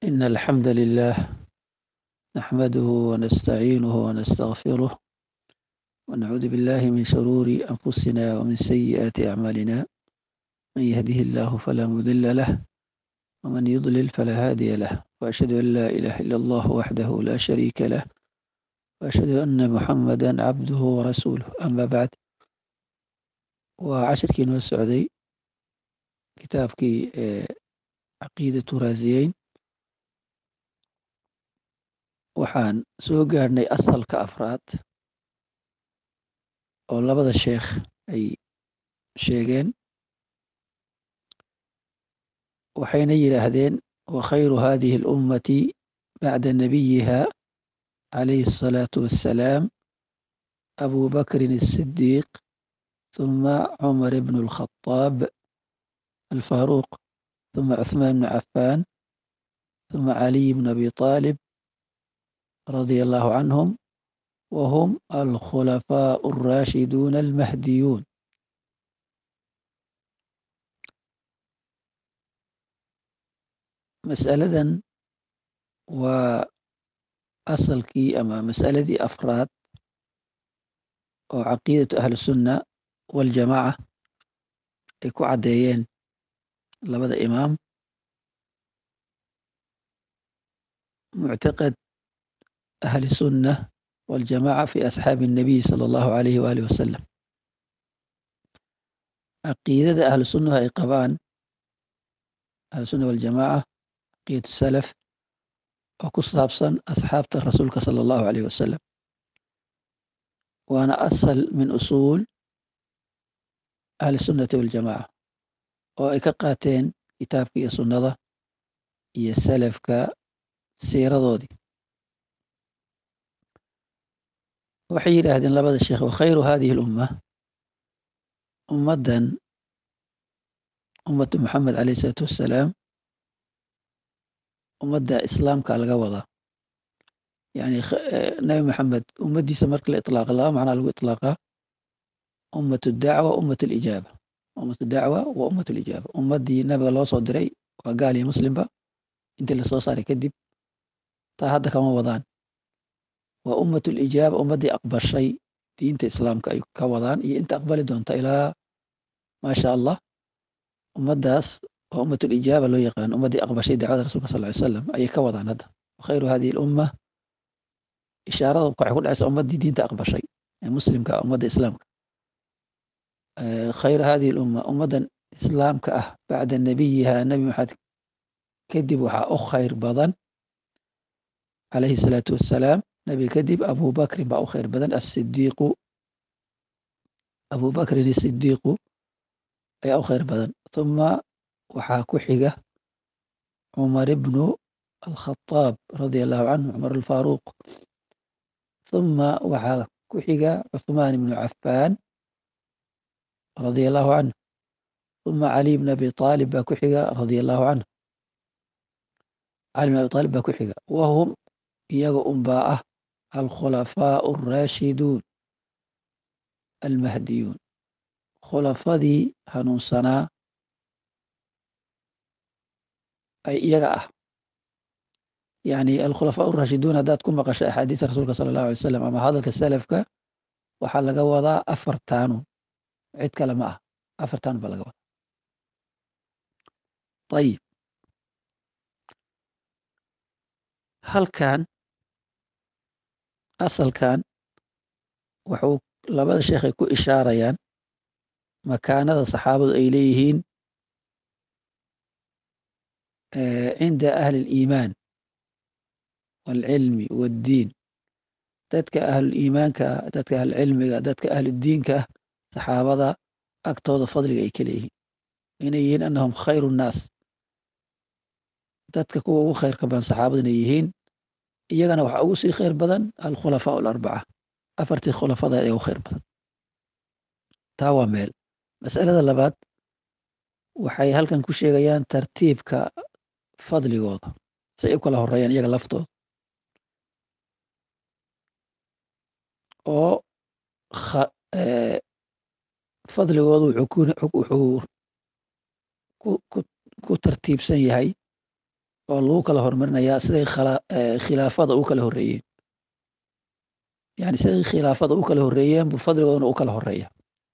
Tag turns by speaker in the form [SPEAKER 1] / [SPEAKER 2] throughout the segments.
[SPEAKER 1] إن الحمد لله نحمده ونستعينه ونستغفره ونعوذ بالله من شرور أنفسنا ومن سيئات أعمالنا من يهده الله فلا مضل له ومن يضلل فلا هادي له وأشهد أن لا إله إلا الله وحده لا شريك له وأشهد أن محمدا عبده ورسوله أما بعد وعشركii noo socday kitaabkii caqiidatu raasiyeyn waxaan soo gaarhnay asalka afraad oo labada sheekh ay sheegeen waxayna yidhaahdeen wakhayru hadihi اlummati bacda nabiyiha calayhi الصalaaةu wassalaam abu bakrin الصidiiq ثم عمر بن الخطاب الفاروق ثم عثمان بن عفان ثم علي بن أبي طالب رضي الله عنهم وهم الخلفاء الراشدون المهديون مسألة وأصلكي أما مسألة أفراد وعقيدة أهل السنة waljamaaca ay ku caddeeyeen labada imaam muctaqad ahli sunna waljamaaca fi asxaabi الnabiy sala allahu alayhi waalihi wasalam caqiidada ahlu sunnaha ay qabaan ahlusunna waljamaaca caqiidatu salaf oo ku saabsan asxaabta rasuulka sala allahu alayh wasalam waana asal min usuul ahli sunnati waljamaaca oo ay ka qaateen kitaabka iyo sunnada iyo salafka siiradoodii waxay yidhaahdeen labada sheekh wakhayru hadihi alumma ummaddan ummatu moxamed alayh isalaatu wassalaam ummadda islaamka laga wadaa yani nabi maxamed ummaddiisa marka la iطlaaqa laba macnaa lagu iطlaaqaa ummat dacwa ummat lijaaba ummat dacwa wa ummat lijaaba ummaddii nabiga loo soo diray waa gaal iyo muslimba intii lasoo saaray kadib taa hadda kama wadaan waa ummat lijaaba ummaddii aqbashay diinta islaamka ay ka wadaan iyo inta aqbali doonta ilaa maasha allah ummaddaas waa ummat lijaaba loo yaqaan ummaddii aqbashay dacwada rasulka sal ly slam ayay ka wadaan hadda wakhayru hadihi lumma ishaarada waxay ku dhacaysa ummaddii diinta aqbashay ee muslimka ummadda islaamka khayr hadihi lumma ummaddan islaamka ah bacda nabiyiha nabi maxamed kadib waxaa u khayr badan calayhi salaatu wassalaam nabi kadib abu bakrin baa u khayr badan asidiiqu abu bakrin asidiiqu ayaa u khayr badan uma waxaa ku xiga cumar ibnu alkhataab radia allahu canhu cumar alfaaruuq uma waxaa ku xiga cuthmaan ibnu cafaan radia allahu canhu uma cali bn abi aalib baa ku xiga radia allahu canhu cali bn abi aalib baa ku xiga wahum iyaga unbaa ah alkhulafaau alraashiduun almahdiyuun khulafadii hanuunsanaa ay iyaga ah yani alkhulafaa araashiduun haddaad ku maqasho axaadiista rasuulka sala allahu alay slam ama hadalka salafka waxaa laga wadaa afartaanu cid kale ma ah afartan baa laga wadaa ayib halkan asalkan wuxuu labada sheekhay ku ishaarayaan makaanada saxaabadu ay leeyihiin cinda ahli اliimaan waalcilmi waaddiin dadka ahluliimaanka dadka ahlucilmiga dadka ahludiinka ah saxaabada agtooda fadliga ay ka leeyihiin inay yihiin annahum khayru nnaas dadka kuwa ugu khayrka badan saxaabada inay yihiin iyagana waxaa ugu sii khayr badan alkhulafaa alarbaca afartii khulafada ee ugu khayr badan taa waa meel mas'alada labaad waxay halkan ku sheegayaan tartiibka fadligooda si ay u kala horeeyaan iyaga laftooda oo fadligoodu wuxuu ku tartiibsan yahay oo lagu kala hormarinayaa siday khilaafada u kala horreeyeen yani siday khilaafada u kala horreeyeen buu fadligoodana u kala horeeya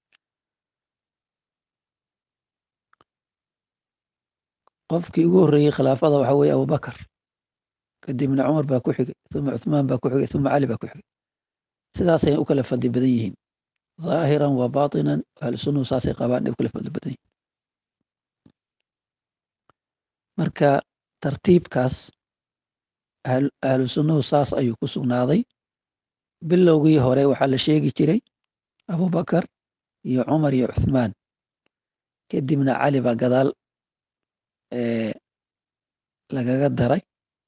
[SPEAKER 1] qofkii ugu horreeyey khilaafada waxa weeye abubakar kadibna cumar baa ku xigay uma cuthmaan baa ku xigay uma cali baa ku xigay sidaasay u kala fadli badan yihiin dhaahiran wa baatinan ahlu sunnuhu saasay qabaan ay u kala fadli badan yihiin marka tartiibkaas ahlu sunnuhu saas ayuu ku sugnaaday bilowgii hore waxaa la sheegi jiray abubakar iyo cumar iyo cuthmaan kadibna cali baa gadaal lagaga daray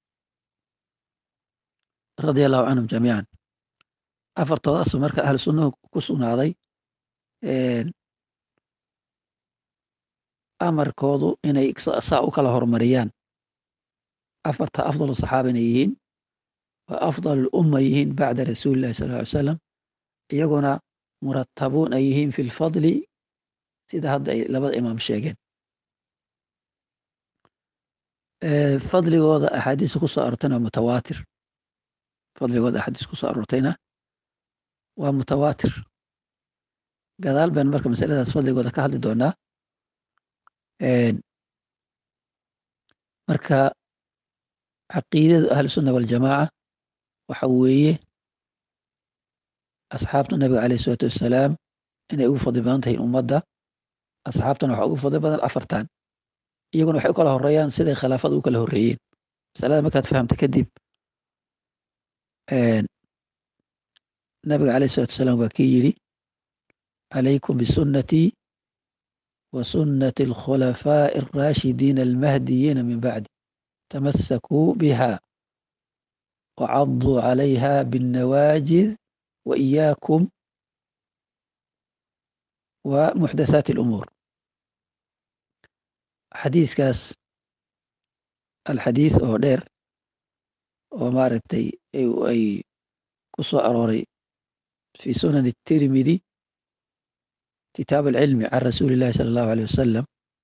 [SPEAKER 1] radia allahu canhum jamiican afartoodaas marka ahlu sunnuhu ku sugnaaday amarkoodu inay saa u kala horumariyaan afarta afdal saxaaba inay yihiin waa afdal umma yihiin bacda rasuuli llahi sal ly salam iyaguna muratabuun ay yihiin fi lfadli sida hadda ay labada imaam sheegeen fadligooda axaadiista ku soo aroortayna waa mutawaatir fadligooda axaadiis ku soo aroortayna waa mutawaatir gadaal baan marka masaladaas fadligooda ka hadli doonaa marka caqiidada ahlusunna waljamaaca waxa weeye asxaabta nabiga caleyh isalaatu wassalaam inay ugu fadli badan tahay ummadda asxaabtana waxaa ugu fadli badan afartan iyaguna waxay u kala horeeyaan siday khilaafada u kala horreeyeen masalada markaad fahamta kadib nabiga caleyh isalatu wasalaam waa kii yidhi calaykum bisunnatii wa sunnati alkhulafaa'i alraashidiina almahdiyiina min bacdi tamasakuu biha wacaduu calayha binnawaajid wa iyaakum wa muxdathaati alumuur xadiiskaas alxadiis oo dheer oo maaragtay ay ku soo arooray fi sunan الtirmidi kitaab alcilmi can rasuuli اllahi salى اllahu alيه wasalam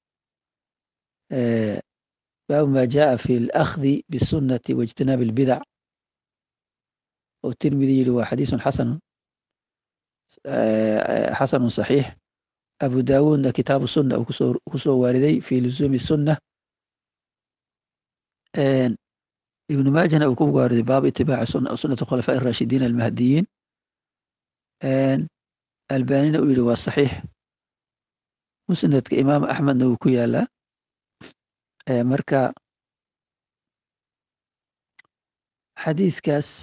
[SPEAKER 1] baabu ma jaءa fi اlakhdi bالsunati waاjtinaabi اlbidac oo tirmidi yihi waa xadiisun xasan xasanu صaxiix abu dawuudna kitaabu sunna uu ku soo waariday fi lusuumi sunna ibnu maajahna uu ku waariday baabu itibaaci sunati khulafaaء الraashidiin almahdiyiin albanina uu yihi waa saxiix musnadka imaam axmedna wuu ku yaalaa marka xadiiskaas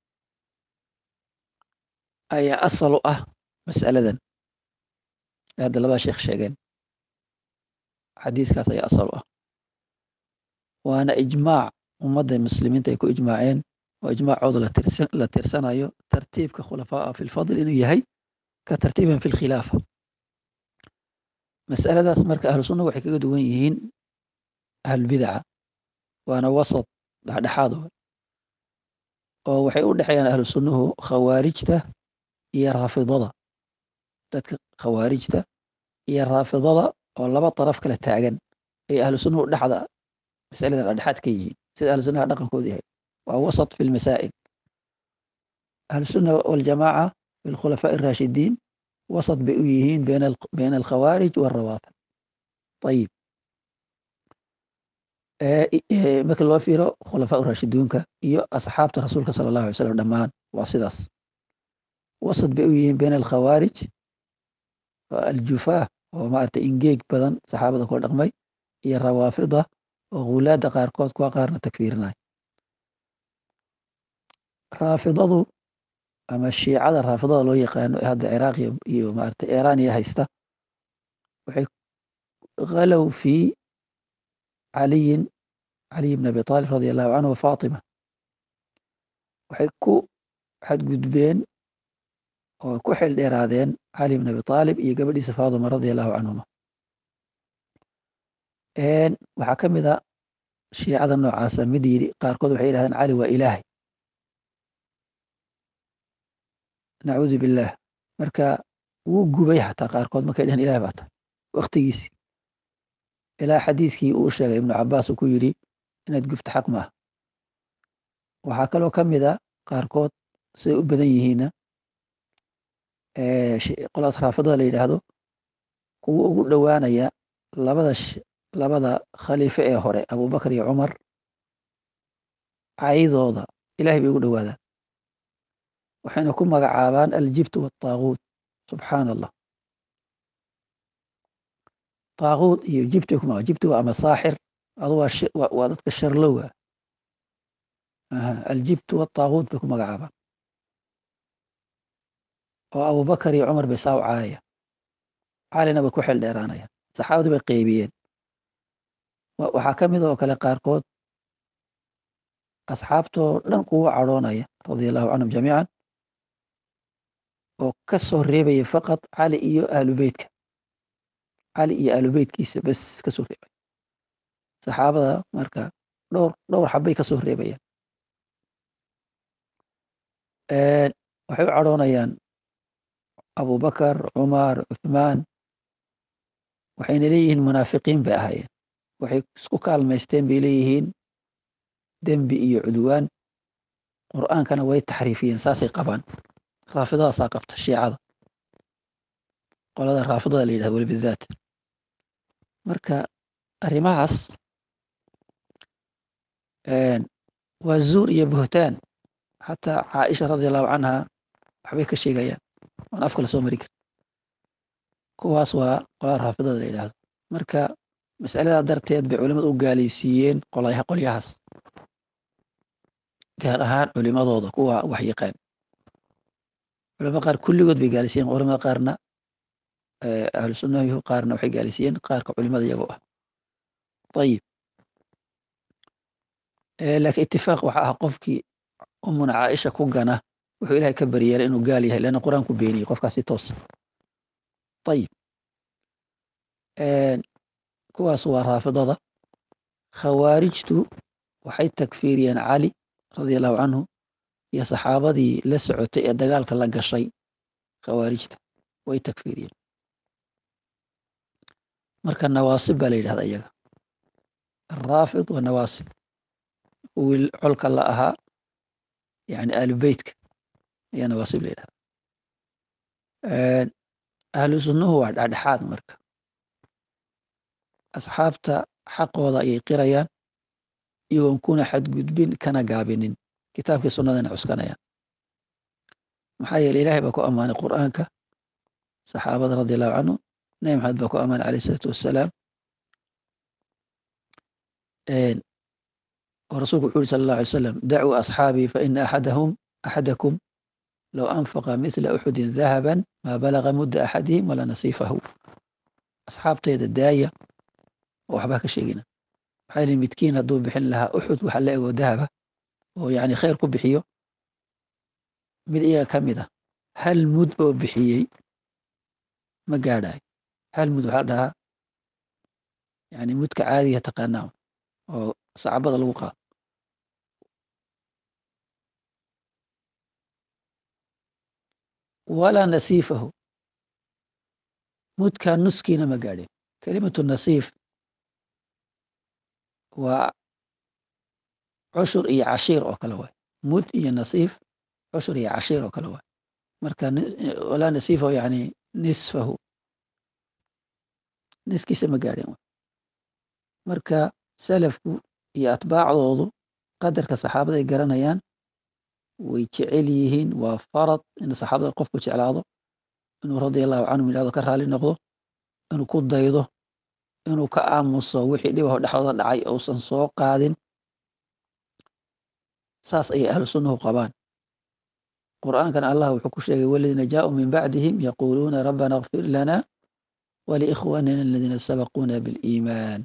[SPEAKER 1] ayaa asal u ah mas'aladan hadda labaa sheekh sheegeen xadiiskaas ayaa asal u ah waana ijmaac ummadda muslimiinta ay ku ijmaaceen oo ijmaacooda la tirsanayo tartiibka khulafaa fi lfadl inuu yahay ka tartiiban fi lkhilaafa masaladaas marka ahlu sunna waxay kaga duwan yihiin ahlulbidaca waana wasat dhexdhexaad oo waxay u dhexeeyaan ahlu sunnuhu khawaarijta iyo raafidada dadka khawaarijta iyo raafidada oo laba daraf kala taagan ay ahlu sunnuhu dhexda masaladan dhexdhexaad ka yihiin sida ahlu sunnaha dhaqankooda yahay waa wasat fi lmasaa'il ahlu sunna waljamaaca fi lkhulafaaء الraashidiin wasat bay u yihiin bayna alkhawaarij wاrawaafid ayib marka loo fiiro khulafaa raashiduunka iyo asxaabta rasuulka sala allahu alay slam dhammaan waa sidaas wasat bay u yihiin bayna alkhawaarij aljufaa oo maaragtay ingeeg badan saxaabada kula dhaqmay iyo rawaafida oo hulaada qaarkood kuwa qaarna takfiirinay raafidadu ama shiicada raafidada loo yaqaano ee hadda ciraaq iyo maaragtay iraniya haysta waxay khalow fi caliyin caliy bn abi aalib radi allahu canhu wafaatima waxay ku xadgudbeen oo ku xil dheeraadeen cali bn abi aalib iyo gabadhiisa faaduma radi allahu canhuma waxaa ka mid a shiicada noocaasa mid yidhi qaarkood waxay yidhahdeen cali waa ilaahay nacuudu billaah marka wuu gubay xataa qaarkood markay dheheen ilahay baa tahay waktigiisii ilaa xadiiskii uu sheegay ibnu cabaas uu ku yidhi inaad gubto xaq maaha waxaa kaloo ka mid a qaarkood siday u badan yihiinna qolaas raafadada la yidhaahdo kuwa ugu dhowaanaya labada labada khaliife ee hore abubakar iyo cumar caydooda ilahay bay ugu dhowaadaan waxayna ku magacaabaan aljibtu waataaguut subxaana allah taaguut iyo jibti ku maga jibti waa ama saaxir adu waa waa dadka sharlowa aljibtu waataaguut bay ku magacaabaan oo abubakar iyo cumar bay saa u caayaya calina bay ku xil dheeraanayaan saxaabadii bay qeybiyeen waxaa ka mid oo kale qaarkood asxaabtoo dhan kuwa cadhoonaya radia allahu canhum jamiican oo ka soo reebaya faqad cali iyo aalubeytka cali iyo aalubeytkiisa bes ka soo reebaya saxaabada marka dhowr dhowr xabbay ka soo reebayaan waxay u cadhoonayaan abubakar cumar cuthmaan waxayna leeyihiin munaafiqiin bay ahaayeen waxay isku kaalmaysteen bay leeyihiin dembi iyo cudwaan qur'aankana way taxriifiyeen saasay qabaan raafidadaasaa qabta shiicada qolada raafidada la yidhahdo weli bidaat marka arrimahaas waa zuur iyo buhtaan xataa caaisha radia allahu canha waxbay ka sheegayaan waan afka la soo mari karin kuwaas waa qolada raafidada la yidhahdo marka mas'aladaa darteed bay culimadu u gaalaysiiyeen qolyaha qolyahaas gaar ahaan culimadooda kuwa wax yaqaan culamada qaar kulligood bay gaalaysiiyeen culamada qaarna ahlu sunnahu qaarna waxay gaalaysiiyeen qaarka culimada iyagoo ah ayib laakiin itifaaq waxa ah qofkii umuna caaisha ku gana wuxuu ilahay ka baryeelay inuu gaal yahay leanna qur-aanku beeniyey qofkaas si toos ayib kuwaas waa raafidada khawaarijtu waxay takfiiriyeen cali radia allahu canhu iyo saxaabadii la socotay ee dagaalka la gashay khawaarijta way takfiiriyeen marka nawaasib baa la yidhahda iyaga araafid waa nawaasib kuwii colka la ahaa yani aalubeytka ayaa nawaasib la yidhahda ahlu sunnuhu waa dhexdhexaad marka asxaabta xaqooda ayay qirayaan iyagoon kuna xadgudbin kana gaabinin kitaabkii sunnadana cuskanayaan maxaa yeele ilahay baa ku ammaanay qur'aanka saxaabada radi allahu canhu nabi maxamed baa ku ammaanay alayh isalaatu wassalaam oo rasulku wuxu uri sala allah alay slam dacuu asxaabii faina axadahum axadakum low anfaqa mithla uxudin dahaban maa balaga mudda axadihim walaa nasiifahu asxaabteeda daaya oo waxbaa ka sheegina maxaa yili midkiin hadduu bixin lahaa uxud waxa la ego dahaba oo yani khayr ku bixiyo mid iyaga ka mid ah hal mud oo bixiyey ma gaadhayo hal mud waxaa dhahaa yani mudka caadiga taqaanaa oo sacbada lagu qaado walaa nasiifahu mudkaa nuskiina ma gaadhin kelimatu nasiif waa cushur iyo cashiir oo kale waay mud iyo nasiif cushur iyo cashiir oo kale waay marka walaa nasiifahu yani nisfahu niskiisa ma gaadhin marka salafku iyo atbaacdoodu qadarka saxaabada ay garanayaan way jecel yihiin waa farad in saxaabada qofku jeclaado inuu radia allahu canhum yidhahdo ka raali noqdo inuu ku daydo inuu ka aamuso wixii dhibaho dhexdooda dhacay uusan soo qaadin saas ayay ahlu sunnahu qabaan qur'aankana allah wuxuu ku sheegay waladiina jaaءuu min bacdihim yaquuluuna rabbana اغfir lana waliikhwanina aladiina sabaquuna biاliimaan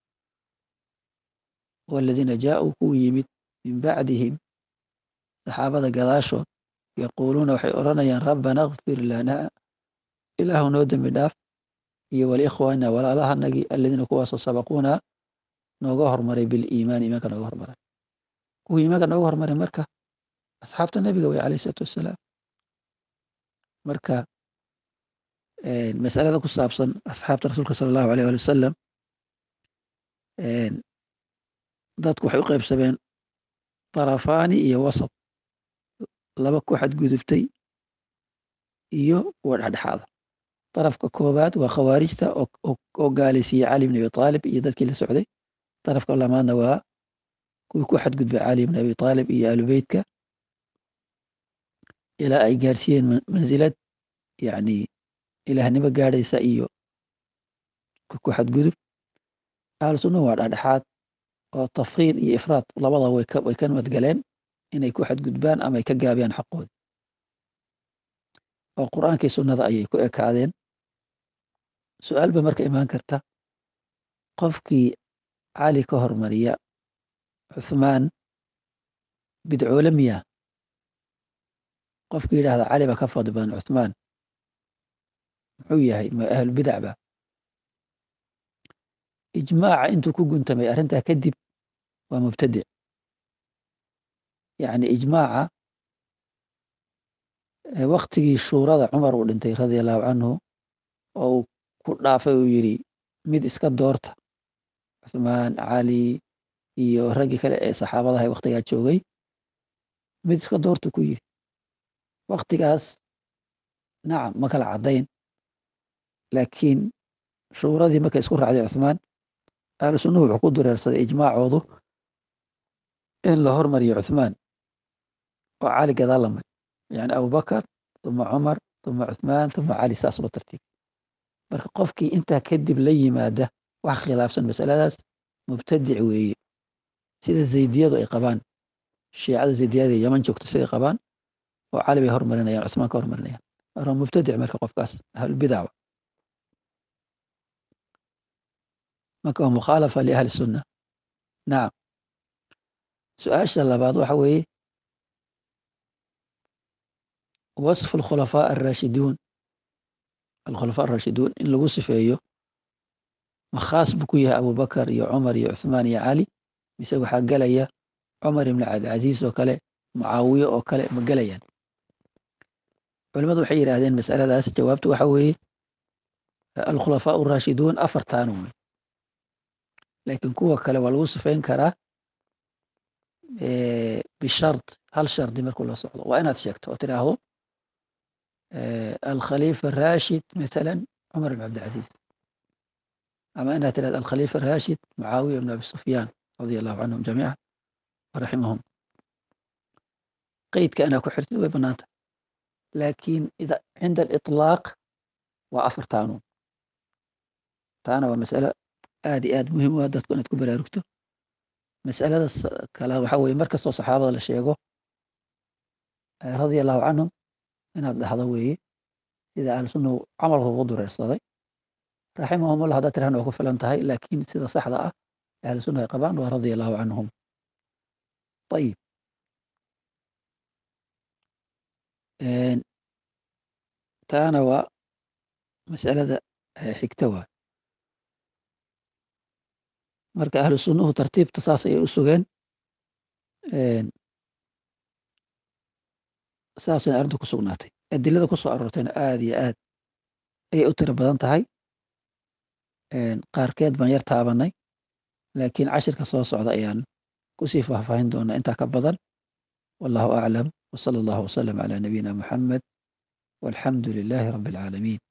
[SPEAKER 1] waladiina jaaءuu kuwu yimid min bacdihim saxaabada gadaashood yaquuluuna waxay odhanayaan rabbana اغfir lana ilaahu noo dembi dhaaf iyo waliikhwanina walaalahanagii aladiina kuwaasoo sabaquuna nooga hormaray biliimaan iimaanka nooga hormaray kuwii iimaanka nooga hormaray marka asxaabta nebiga way alayh isalaatu wassalaam marka masalada ku saabsan asxaabta rasuulka sala allahu alayh ali wasalam dadku waxay u qaybsameen tarafaani iyo wasat laba ku xadgudubtay iyo kuwa dhexdhexaada darafka koowaad waa khawaarijta oo gaalaysiiyey cali bn abi aalib iyo dadkii la socday darafka lamaadna waa kuwii ku xadgudbay cali bn abi aalib iyo aalubeytka ilaa ay gaarsiiyeen mansilad yani ilaahnimo gaadhaysa iyo ku xadgudub ahlu sunnahu waa dhexdhexaad oo tafriid iyo ifraad labada way ka nabadgaleen inay ku xadgudbaan ama ay ka gaabiyaan xaqooda oo qur'aankii sunnada ayay ku ekaadeen su-aal ba marka imaan karta qofkii cali ka hormariya cuthmaan bidcoole miya qofkii yidhahda cali baa ka fadli badan cuthmaan muxuu yahay ma ahlulbidac ba ijmaaca intuu ku guntamay arrintaa kadib waa mubtadic yani ijmaaca waktigii shuurada cumar uu dhintay radia allahu canhu oo uu ku dhaafay uu yidhi mid iska doorta cuthmaan cali iyo raggii kale ee saxaabadaha waktigaa joogay mid iska doorta ku yidhi waktigaas nacam ma kala caddayn laakiin shuuradii markay isku raacday cuthmaan ahlu sunnuhu wuxuu ku dureersaday ijmaacoodu in la hormariyo cuthmaan oo cali gadaal la mari yani abubakar uma cumar uma cuthmaan uma cali saas loo tartiib marka qofkii intaa kadib la yimaada wax khilaafsan masaladaas mubtadic weeye sida zaydiyadu ay qabaan shiicada zaydiyada yaman joogto siday qabaan oo cali bay hormarinayaan cuthmaan ka hormarinayaan marka mubtadic marka qofkaas ahlulbidac marka waa mukhaalafa liahli sunna nacam su-aasha labaad waxa weeye wasfu alkhulafaa alraashiduun alkhulafaa alraashiduun in lagu sifeeyo ma khaas buu ku yahay abubakar iyo cumar iyo cuthmaan iyo cali mise waxaa gelaya cumar ibn cabdilcaziiz oo kale mucaawiye oo kale ma gelayaan culimadu waxay yidhaahdeen masaladaas jawaabtu waxa weeye alkhulafaa alraashiduun afartaanu wey laakiin kuwa kale waa lagu sifeyn karaa bishard hal shardi markuu la socdo waa inaad sheegto oo tidhaahdo alkhaliifa rashid matalan cumar ibn cabdilcaziiz ama inaad tidhahdo alkhaliifa rashid mucaawiya ibn abi sufyaan radia allahu canhum jamiican waraximahum qeydka inaa ku xirtid way banaanta laakiin cinda aliطlaaq waa afartaanu taana waa masalo aad iyo aad muhiim u ah dadku inaad ku baraarugto masalada kale waxa weye mar kastoo saxaabada la sheego radia allahu canhum inaad dhahdo weeye sida ahlu sunnahu camalka ugu dureersaday raximahumullah haddaad tirahna waa ku filan tahay laakiin sida saxda ah ahlu sunna ay qabaan waa radia allahu canhum ayib taana waa masalada xigta waa marka ahlu sunnuhu tartiibta saas ayay u sugeen saasayna arrintu ku sugnaatay adilada ku soo aroortayna aad iyo aad ayay u tiro badan tahay qaarkeed baan yar taabanay laakiin cashirka soo socda ayaan kusii faahfaahin doonaa intaa ka badan wallahu aclam wsala allahu wasalam calaa nabiyina muxamed walxamdu lilaahi rabbi alcaalamiin